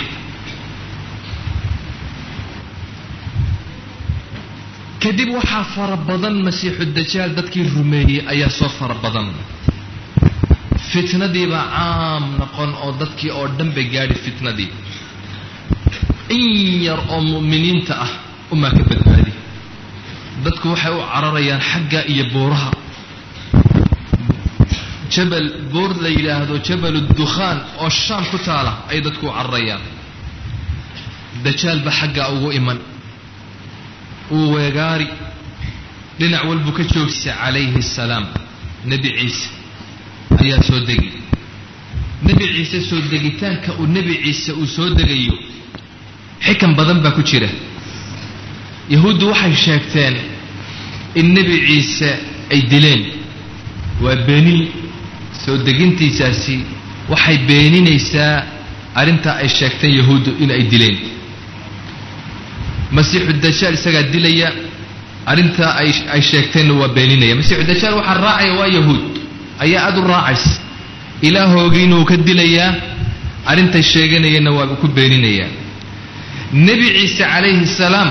kadib waxaa fara badan masiixu dajaal dadkii rumeeyey ayaa soo fara badan fitnadiibaa caam noqon oo dadkii oo dhan bay gaadhi fitnadii in yar oo mu'miniinta ah umaa ka badbaadi dadku waxay u cararayaan xagga iyo buuraha jabal buur la yidhaahdo jabal dukhaan oo shaam ku taala ay dadku u cararayaan dajaalba xaggaa ugu iman uu weegaari dhinac walbuu ka joogsa calayhi asalaam nebi ciise ayaa soo degi nebi ciise soo degitaanka uu nebi ciise uu soo degayo xikan badan baa ku jira yahuuddu waxay sheegteen in nebi ciise ay dileen waa beenin soo degintiisaasi waxay beeninaysaa arrintaa ay sheegteen yahuuddu in ay dileen masiixu dajaal isagaa dilaya arrintaa ay sheegteenna waa beeninaya masiixu dajaal waxaa raacaya waa yahuud ayaa aada u raacaysa ilaahoogiina uu ka dilayaa arrintay sheeganayeenna waa ku beeninayaa nebi ciise calayhi salaam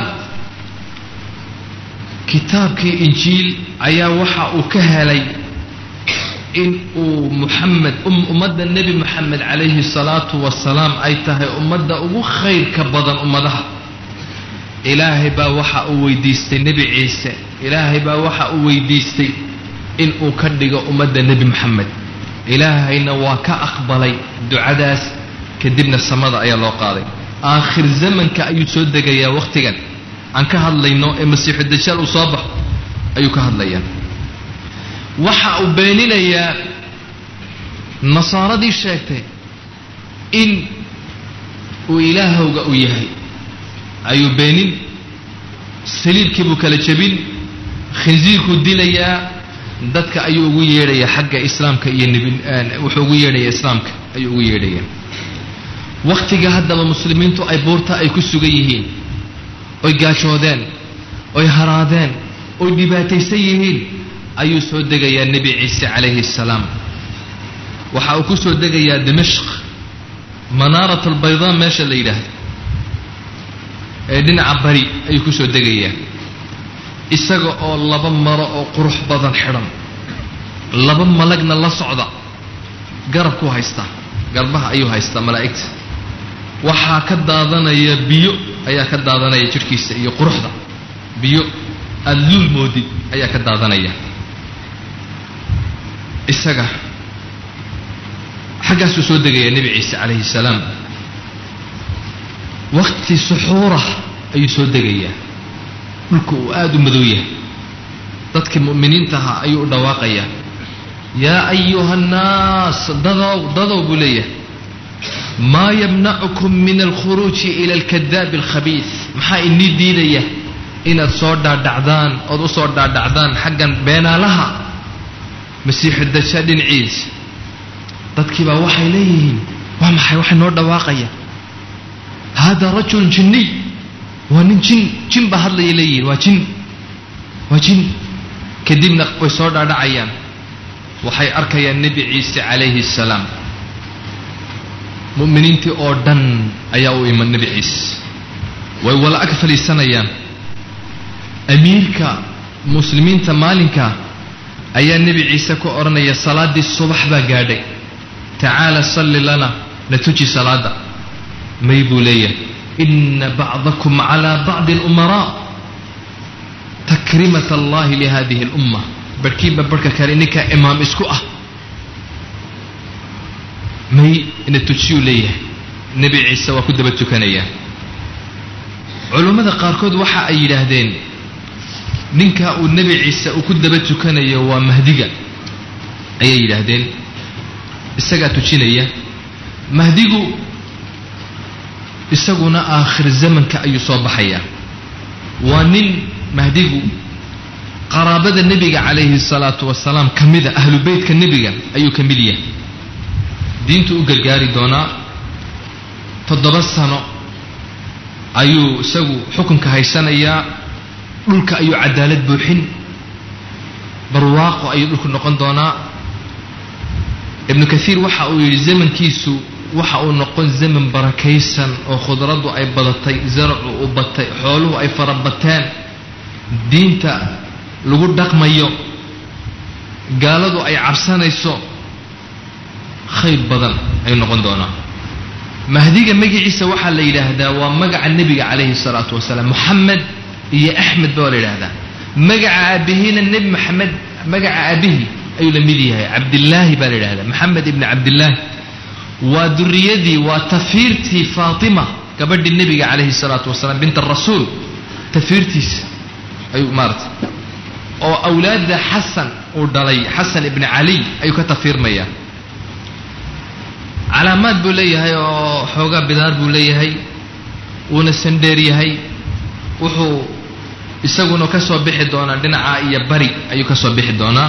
kitaabkii injiil ayaa waxa uu ka helay in uu muxamed ummadda nebi moxamed calayhi salaatu wasalaam ay tahay ummadda ugu khayrka badan ummadaha ilaahay baa waxa uu weydiistay nebi ciise ilaahay baa waxa uu weydiistay in uu ka dhigo ummadda nebi moxamed ilaahayna waa ka aqbalay ducadaas kadibna samada ayaa loo qaaday aakhir zamanka ayuu soo degayaa wakhtigan aan ka hadlayno ee masiixu dajaal uu soo baxo ayuu ka hadlayaa waxa uu beeninayaa nasaaradii sheegtay in uu ilaahowga u yahay ayuu beenin saliibkii buu kala jebin khinsiirkuu dilayaa dadka ayuu ugu yeedhayaa xagga islaamka iyo nebi wuxuu ugu yeedhayaa islaamka ayuu ugu yeedhayaa wakhtiga haddaba muslimiintu ay buurta ay ku sugan yihiin oy gaajoodeen oy haraadeen oy dhibaataysan yihiin ayuu soo degayaa nebi ciise calayhi assalaam waxa uu ku soo degayaa dimashq manaarat albaydaa meesha la yidhaahdo ee dhinaca bari ayuu ku soo degayaa isaga oo laba maro oo qurux badan xidhan laba malagna la socda garabkuu haystaa garbaha ayuu haystaa malaa'igta waxaa ka daadanaya biyo ayaa ka daadanaya jidhkiisa iyo quruxda biyo aada luul moodid ayaa ka daadanaya isaga xaggaasuu soo degayaa nebi ciise calayhi salaam waqti suxuurah ayuu soo degayaa dhulku uu aada u madow yahay dadkii mu'miniinta ahaa ayuu u dhawaaqayaa yaa ayuha annaas dadow dadow buu leeyahay maa yamnacukum min alkhuruuji ila alkadaabi alkhabiis maxaa inii diidaya inaad soo dhaadhacdaan ood u soo dhaadhacdaan xaggan beenaalaha masiixu dajaal dhinaciisa dadkiibaa waxay leeyihiin waa maxay waxay noo dhawaaqaya hada rajul jinniy waa nin jin jin baa hadlaya leeyihiin waa jin waa jin kadibna way soo dhaadhacayaan waxay arkayaan nebi ciise calayhi assalaam mu'miniintii oo dhan ayaa u iman nebi ciise way wala ag fadhiisanayaan amiirka muslimiinta maalinka ayaa nebi ciise ku odhanaya salaaddii subax baa gaadhay tacaala salli lana na tuji salaada may buu leeyahay ina bacdakum calaa bacdi alumaraa takrimat allahi lihadihi alumma barhkiinba barhka kale ninkaa imaam isku ah may ina tujiyuu leeyahay nebi ciise waa ku daba tukanayaa culummada qaarkood waxa ay yidhaahdeen ninka uu nebi ciise uu ku daba tukanayo waa mahdiga ayay yidhaahdeen isagaa tujinaya mahdigu isaguna aakhir zamanka ayuu soo baxayaa waa nin mahdigu qaraabada nebiga calayhi salaatu wasalaam ka mida ahlu beytka nebiga ayuu ka mid yahay diintu u gargaari doonaa toddoba sano ayuu isagu xukunka haysanayaa dhulka ayuu cadaalad buuxin barwaaqo ayuu dhulku noqon doonaa ibnu kaiir waxa uu yidhi zamankiisu waxa uu noqon zaman barakaysan oo khudraddu ay badatay zaracu u batay xooluhu ay farabateen diinta lagu dhaqmayo gaaladu ay cabsanayso khayr badan ayuu noqon doonaa mahdiga magaciisa waxaa la yidhaahdaa waa magaca nebiga calayhi salaatu wasalaam moxamed iyo axmed baa la yidhaahdaa magaca aabihiina nebi maxamed magaca aabihi ayuu la mid yahay cabdillaahi baa la yidhahdaa maxamed ibni cabdillaahi waa duriyadii waa tafiirtii faatima gabadhii nebiga calayhi salaatu wasalaam bint arasuul tafiirtiisa ayuu maarata oo awlaadda xasan uu dhalay xasan ibni caliy ayuu ka tafiirmayaa calaamaad buu leeyahay oo xoogaa bidaar buu leeyahay wuuna sandheer yahay wuxuu isaguna ka soo bixi doonaa dhinaca iyo bari ayuu ka soo bixi doonaa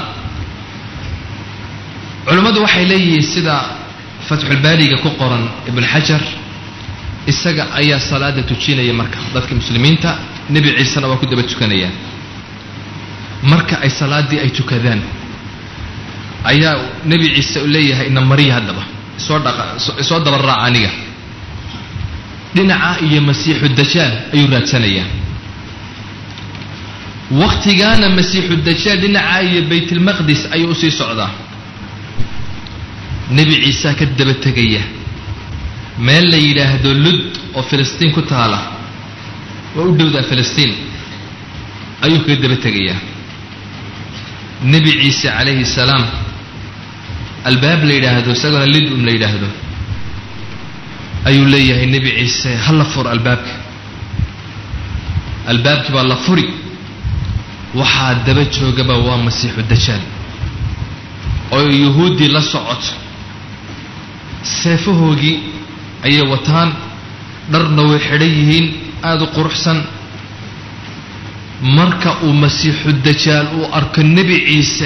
culummadu waxay leeyihiin sida fatxulbaariga ku qoran ibn xajar isaga ayaa salaada tujinaya marka dadka muslimiinta nebi ciisena waa ku daba tukanayaan marka ay salaaddii ay tukadaan ayaa nebi ciise u leeyahay ina mariya haddaba isoo dhaqa isoo daba raaca aniga dhinaca iyo masiixu dajaal ayuu raadsanayaa wakhtigaana masiixu dajaal dhinaca iyo baytulmaqdis ayuu usii socdaa nebi ciisaa ka daba tegaya meel la yidhaahdo lud oo filistiin ku taala waa u dhowdaa filistiin ayuu kaga daba tegayaa nebi ciise calayhi salaam albaab la yidhaahdo isagona lidum la yidhaahdo ayuu leeyahay nebi ciise ha la fur albaabka albaabkii baa la furi waxaa daba joogaba waa masiixu dajaal oo yuhuuddii la socoto seefahoogii ayay wataan dharna way xidhan yihiin aada u quruxsan marka uu masiixu dajaal uu arko nebi ciise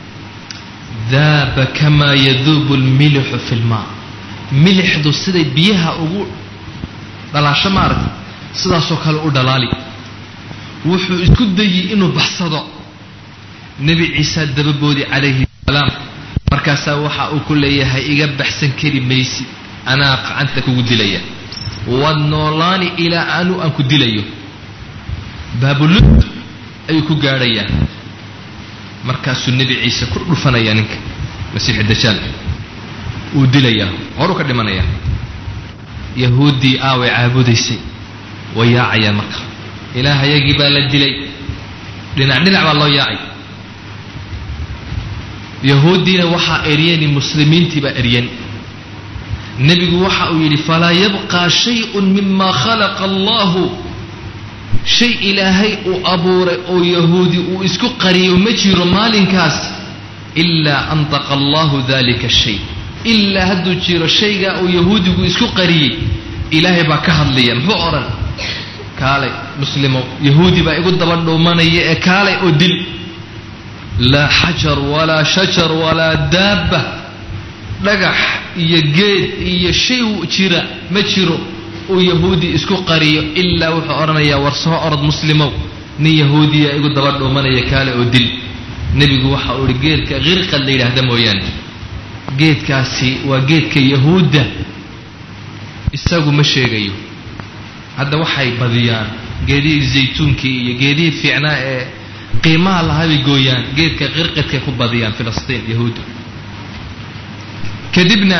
daaba kamaa yaduubu lmilixu fi lmaa milixdu siday biyaha ugu dhalaasho maaragta sidaasoo kale u dhalaali wuxuu isku dayi inuu baxsado nebi ciisa dababoodi calayhi salaam markaasaa waxa uu ku leeyahay iga baxsan kari maysi anaa gacanta kugu dilaya waad noolaani ilaa anu aan ku dilayo baabulud ayuu ku gaadhayaa markaasuu nebi ciise ku dhufanayaa ninka masiixu dajaal wuu dilayaa horuu ka dhimanayaa yahuuddii aaway caabudaysay way yaacayaan marka ilaahayagii baa la dilay dhinac dhinac baa loo yaacay yahuuddiina waxaa eryani muslimiintii baa eryan nebigu waxa uu yidhi falaa yabqaa shayun mima khalaqa allahu shay ilaahay uu abuuray oo yahuudi uu isku qariyo ma jiro maalinkaas ilaa antaqa allahu dalika shay ilaa hadduu jiro shaygaa uu yahuudigu isku qariyey ilaahay baa ka hadlaya muxuu odhan kaalay muslimow yahuudi baa igu daba dhuumanaya ee kaalay oo dil laa xajar walaa shajar walaa daabba dhagax iyo geed iyo shay jira ma jiro uu yahuudi isku qariyo ilaa wuxuu odhanayaa war soo orod muslimow nin yahuudiya igu daba dhuumanaya kaale oo dil nebigu waxa uu ihi geedka qirqad la yidhaahda mooyaane geedkaasi waa geedka yahuudda isagu ma sheegayo hadda waxay badiyaan geedihii zaytuunkii iyo geedihii fiicnaa ee qiimaha lahaa bay gooyaan geedka qirqadkay ku badiyaan filistiin yahuudda kadibna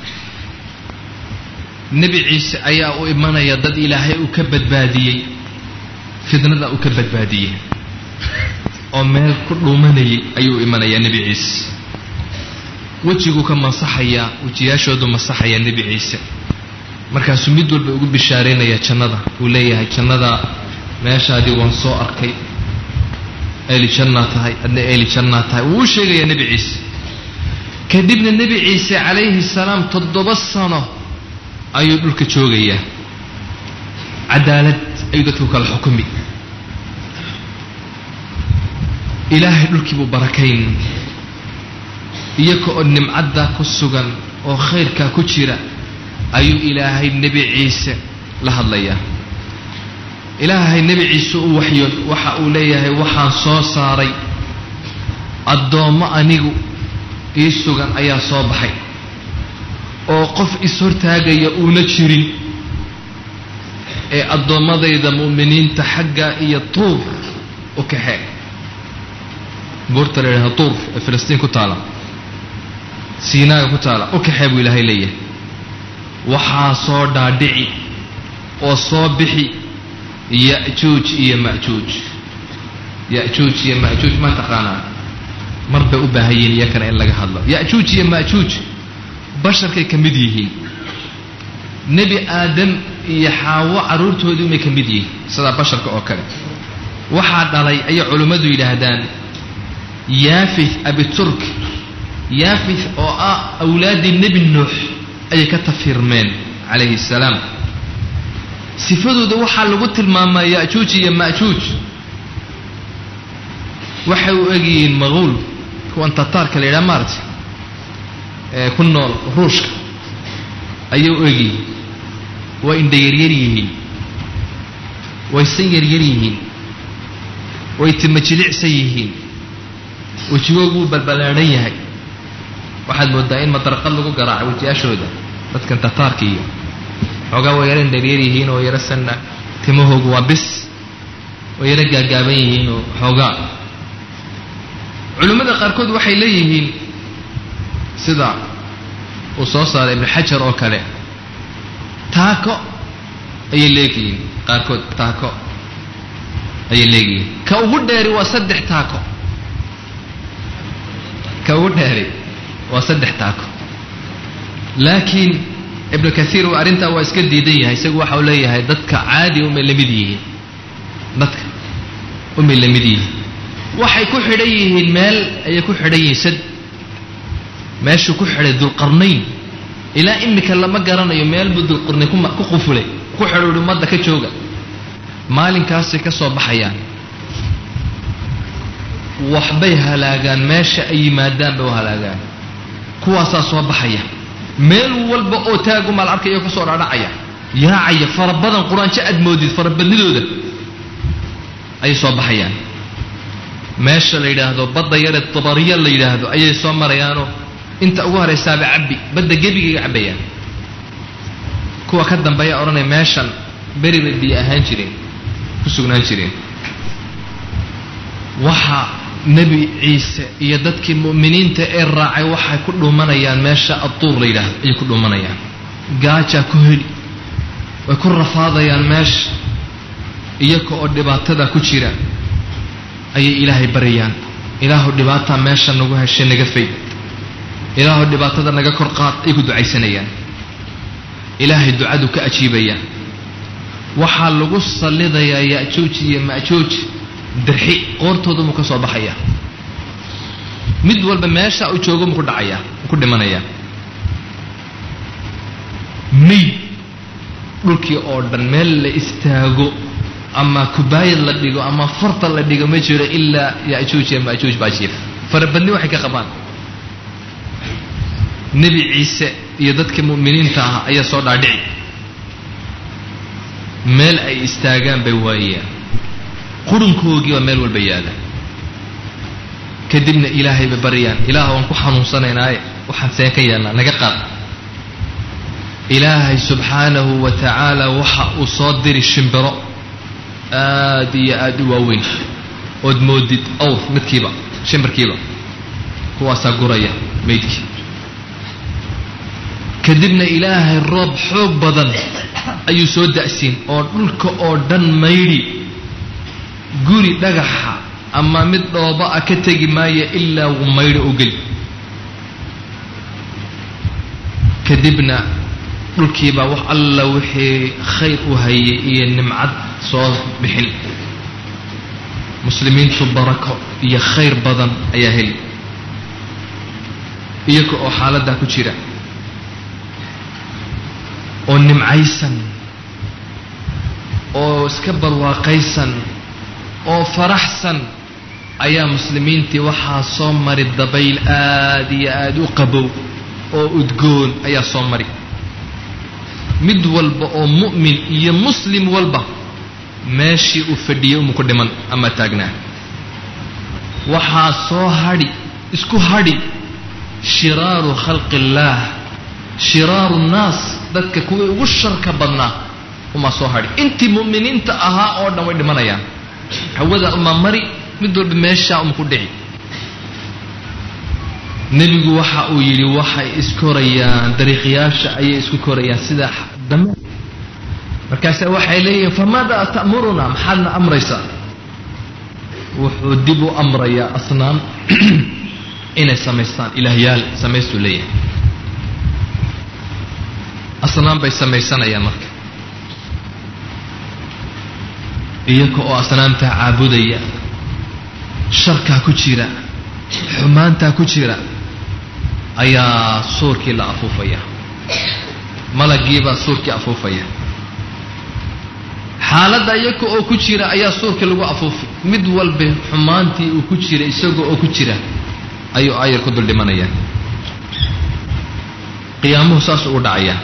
nebi ciise ayaa u imanaya dad ilaahay uu ka badbaadiyey fidnada uu ka badbaadiyey oo meel ku dhuumanayay ayuu imanayaa nebi ciise wejiguu ka masaxayaa wejiyaashoodu masaxayaa nebi ciise markaasuu mid walba ugu bishaaraynaya jannada uu leeyahay jannada meeshaadii waan soo arkay eeli jannaa tahay adna eeli jannaa tahay wuu u sheegayaa nebi ciise kadibna nebi ciise calayhi salaam toddoba sano ayuu dhulka joogayaa cadaalad ayuu dadku kala xukumi ilaahay dhulkii buu barakayn iyaga oo nimcadda ku sugan oo khayrkaa ku jira ayuu ilaahay nebi ciise la hadlayaa ilaahay nebi ciise u waxyo waxa uu leeyahay waxaan soo saaray addoommo anigu ii sugan ayaa soo baxay oo qof is-hortaagaya uuna jirin ee addoommadayda mu'miniinta xagga iyo tuur u kaxee buurta la yidhahda tuur ee filistiin ku taala siinaaga ku taala u kaxee buu ilaahay leeyahay waxaa soo dhaadhici oo soo bixi ya'juuj iyo ma'juuj ya'juuj iyo ma'juuj ma taqaanaa mar bay u baahan yihiin iyakana in laga hadlo ya'juuj iyo ma'juuj basharkay ka mid yihiin nebi aadam iyo xaawo carruurtoodii umay ka mid yihiin sidaa basharka oo kale waxaa dhalay ayay culimmadu yidhaahdaan yaafith abiturk yaafith oo ah awlaaddii nebi nuux ayay ka tafirmeen calayhi salaam sifadooda waxaa lagu tilmaamaa ya'juuj iyo ma'juuj waxay u egyihiin maquul kuwan tataarka la yidhaha maarata ee ku nool ruushka ayay u egyihiin way indha yaryar yihiin way san yaryar yihiin way tima jilicsan yihiin wejigoogu wuu balballaadhan yahay waxaad moodaa in madarqad lagu garaaco wejiyaashooda dadkan tataarka iyo xoogaa way yaro indharyar yihiin oo yaro sanna timahoogu waa bis way yaro gaagaaban yihiin oo xoogaa culimmada qaarkood waxay leeyihiin sida uu soo saaray ibnu xajar oo kale taako ayay leegyihiin qaarkood taako ayay leegyihiin ka ugu dheeri waa saddex taako ka ugu dheeri waa saddex taako laakiin ibnu kaiir arrintaa waa iska diidan yahay isagu waxa uu leeyahay dadka caadi umay la mid yihiin dadka umay la mid yihiin waxay ku xidhan yihiin meel ayay ku xidhan yihiin sad meeshuu ku xidhay dulqarnayn ilaa imika lama garanayo meel buu dulqarnayn ku qufulay ku xidho uhi ummadda ka jooga maalinkaasay ka soo baxayaan waxbay halaagaan meesha ay yimaadaan bay u halaagaan kuwaasaa soo baxaya meel walba oo taagumaal arkaya ka soo dhaadhacaya yaacaya fara badan qur-aanjo aad moodid farabadnidooda ayay soo baxayaan meesha la yidhaahdo badda yare tabariya la yidhaahdo ayay soo marayaanoo inta ugu horaysaaba cabbi badda gebigayga cabbayaan kuwa ka dambeeya odhanaya meeshan beri bay biyo ahaan jireen ku sugnaan jireen waxa nebi ciise iyo dadkii mu'miniinta ee raacay waxay ku dhuumanayaan meesha adduur la yidhaahdo ayay ku dhuumanayaan gaajaa ku heli way ku rafaadayaan meesha iyaga oo dhibaatada ku jira ayay ilaahay baryayaan ilaahu dhibaataa meesha nagu heshay naga fayd ilaahu dhibaatada naga kor qaad ay ku ducaysanayaan ilaahay ducadu ka ajiibayaa waxaa lagu sallidayaa ya'juuj iyo ma'juuj dirxi qoortooda muu ka soo baxayaa mid walba meesha uu joogo muu ku dhacayaa muu ku dhimanayaa mayd dhulkii oo dhan meel la istaago ama kubaayad la dhigo ama farta la dhigo ma jiro ilaa ya'juuj iyo ma'juuj baa jiif farabadni waxay ka qabaan nebi ciise iyo dadka mu'miniinta ah ayaa soo dhaadhici meel ay istaagaan bay waayaan qurunkoogii baa meel walba yaala kadibna ilaahay bay baryaan ilaah waan ku xanuunsanaynaaye waxaan seen ka yeelnaa naga qaad ilaahay subxaanahu wa tacaala waxa uu soo diri shimbiro aad iyo aad u waaweyn ood moodid awr midkiiba shimbirkiiba kuwaasaa guraya maydkii kadibna ilaahay roob xoog badan ayuu soo da'siin oo dhulka oo dhan maydhi guri dhagaxa ama mid dhooba a ka tegi maayo ilaa uu maydho u geli kadibna dhulkiibaa wax alla wixii khayr u hayay iyo nimcad soo bixin muslimiintu barako iyo khayr badan ayaa heli iyaga oo xaaladdaa ku jira oo nimcaysan oo iska barwaaqaysan oo faraxsan ayaa muslimiintii waxaa soo mari dabayl aad iyo aad u qabow oo udgoon ayaa soo mari mid walba oo mu'min iyo muslim walba meeshii uu fadhiyey umu ku dhiman ama taagnaa waxaa soo hadhi isku hadhi shiraaru khalqi illaah shiraaru nnaas dadka kuwii ugu sharka badnaa umaa soo hadhi intii mu'miniinta ahaa oo dhan way dhimanayaan hawada umaa mari mid walba meeshaa uma ku dhici nebigu waxa uu yidhi waxay iskorayaan dariiqyaasha ayay isku korayaan sida dame markaase waxay leeyihiin famaadaa ta'muruna maxaadna amraysaa wuxuu dib u amrayaa asnaam inay samaystaan ilaahyaal samaystuu leeyahay asnaam bay samaysanayaan marka iyaga oo asnaamtaa caabudaya sharkaa ku jira xumaantaa ku jira ayaa suurkii la afuufaya malagiibaa suurkii afuufaya xaaladda iyaga oo ku jira ayaa suurkii lagu afuufay mid walba xumaantii uu ku jira isagoo oo ku jira ayuu ayar ku dul dhimanaya qiyaamuhu saas ugu dhacaya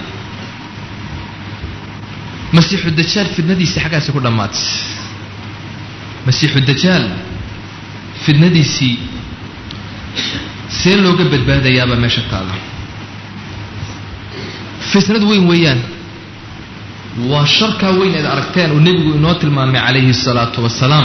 masiixu dajaal fidnadiisii xaggaasi ku dhammaatay masiixu dajaal fidnadiisii see looga badbaadayaabaa meesha taala fitnad weyn weeyaan waa sharkaa weyn eed aragteen uu nebigu inoo tilmaamay calayhi الsalaatu wasalaam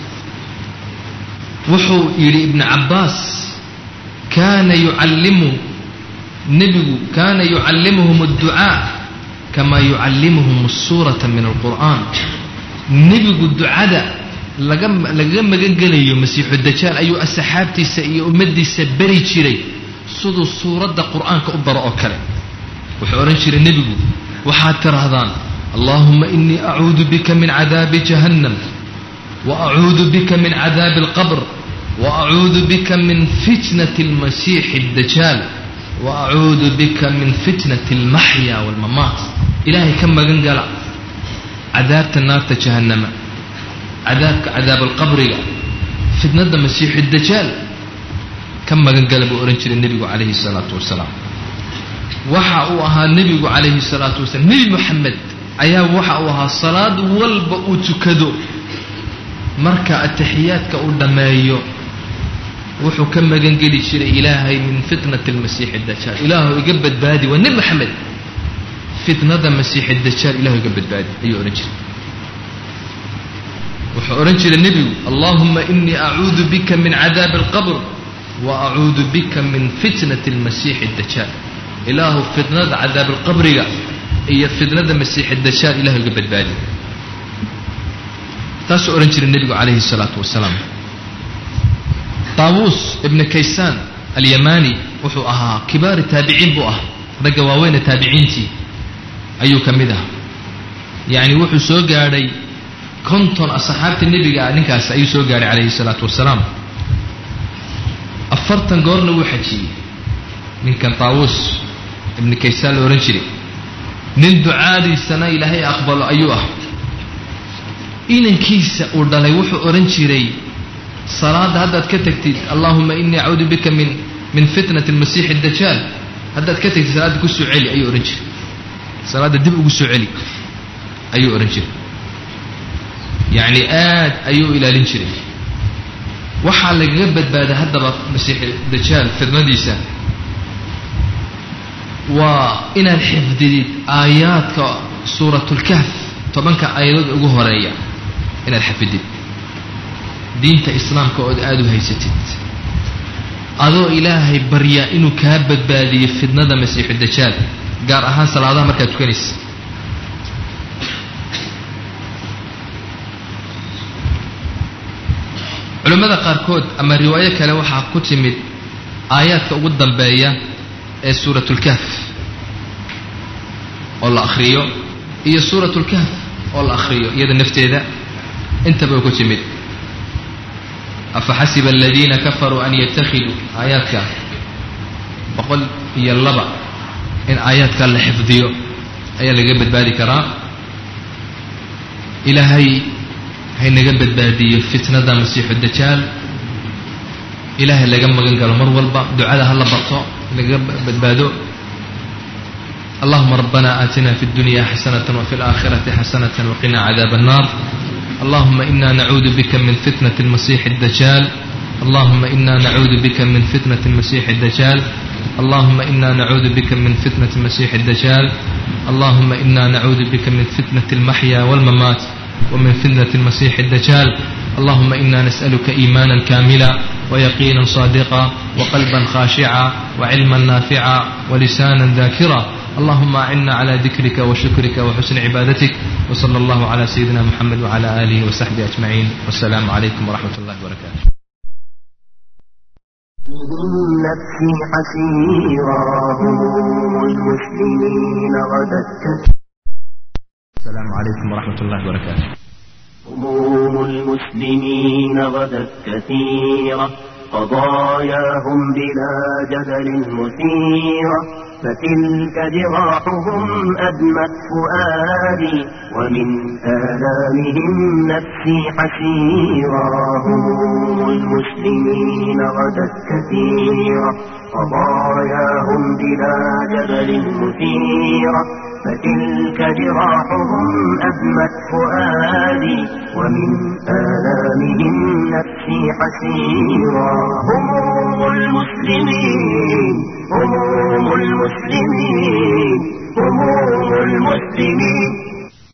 wuxuu yidhi ibnu cabbaas kaana yucallimu nebigu kaana yucallimuhum اdducaa kama yucallimuhum الsuuraةa min alqur'an nebigu ducada laga lagaga magan gelayo masiixu dajaal ayuu asxaabtiisa iyo ummaddiisa beri jiray siduu suuradda qur'aanka u baro oo kale wuxuu odhan jiray nebigu waxaad tidhaahdaan allahuma inii acuudu bika min cadaabi jahannam wa acuudu bika min cadaabi alqabr wa acuudu bika min fitnati almasiixi addajaal wa acuudu bika min fitnati almaxya waalmamaat ilaahay ka magan gala cadaabta naarta jahannama cadaabka cadaab alqabriga fitnada masiixu dajaal ka magan gala buu odhan jiray nebigu calayhi salaatu wasalaam waxa uu ahaa nebigu calayhi salaatu wasalaam nebi moxamed ayaa waxa uu ahaa salaad walba uu tukado marka atixiyaadka uu dhammeeyo wuxuu ka magan geli jiray ilaahay min fitnati almasiixi dajaal ilaahu iga badbaadi waa nebi moxamed fitnada masiixi dajaal ilahu iga badbaadi ayuu odhan jiray wuxuu odhan jiray nebigu allahuma inii acuudu bika min cadaabi alqabr wa acuudu bika min fitnati almasiixi dajaal ilaahu fitnada cadaab alqabriga iyo fitnada masiixi dajaal ilahu iga badbaadi taasuu odhan jiray nebigu calayhi salaatu wasalaam taawuus ibna kaysaan alyamani wuxuu ahaa kibaari taabiciin buu ah ragga waaweyne taabiciintii ayuu ka mid ah yacni wuxuu soo gaadhay konton asxaabta nebiga ah ninkaas ayuu soo gaadhay calayhi salaatu wasalaam afartan goorna wuu xajiyey ninkan taawuus ibni kaysaan la odhan jiray nin ducaadiisana ilaahay aqbalo ayuu ah inankiisa uu dhalay wuxuu odhan jiray salaadda haddaad ka tagtid allahuma inii acuudu bika min min fitnati almasiixi dajaal haddaad ka tagtid salaadda ku soo celi ayuu odhan jiray salaadda dib ugu soo celi ayuu odhan jiray yacni aad ayuu ilaalin jiray waxaa lagaga badbaaday haddaba masiixi dajaal fitnadiisa waa inaad xifdidid aayaadka suuratulkahf tobanka aayadood ugu horeeya inaad xafidid diinta islaamka ood aada u haysatid adoo ilaahay barya inuu kaa badbaadiyo fitnada masiixu dajaal gaar ahaan salaadaha markaad tukanaysa culimmada qaarkood ama riwaayo kale waxaa ku timid aayaadka ugu dambeeya ee suuratulkahf oo la akhriyo iyo suuratulkahf oo la akhriyo iyada nafteeda intaba ku timid afaxasiba aladiina kafaruu an yattakhiduu aayaadka boqol iyo laba in aayaadka la xifdiyo ayaa laga badbaadi karaa ilaahay haynaga badbaadiyo fitnada masiixu dajaal ilaahay laga magan galo mar walba ducada ha la barto laga badbaado allahuma rabbana aatina fi اdunya xasanة wfi اlآkhirati xasanة wqina cadaab الnar allahuma ina nacuudu bika min fitnaة اlmasixi الdajaal allahuma ina nacuudu bika min fitnaة اlmasixi الdajaal allahuma ina nacuudu bika min fitnaة اlmasixi الdajaal allahuma ina nacuudu bika min fitnaة اlmaxya wاlmamaat ومن فتنة المسيح الدجال اللهم إنا نسألك إيمانا كاملا ويقينا صادقا وقلبا خاشعا وعلما نافعا ولسانا ذاكرا اللهم أعنا على ذكرك وشكرك وحسن عبادتك وصلى الله على سيدنا محمد وعلى آله وصحبه أجمعين والسلام عليكم ورحمة الله وبركاته نفسي حسيرا هم المسلمين غدت السلام عليكم ورحمة الله وبركاته هموم المسلمين غدت كثيرة قضاياهم بلا جدل مثيرة فتلك جراحهم أدمت فؤادي ومن آلامهم نفسي حسيرا هموم المسلمين غدت كثيرة قضاياهم بلا جدل مثيرة فتلك جراحهم أدمت فؤادي ومن آلامهم نفسي حسيرا هموم المسلمين هموم المسلمين هموم المسلمين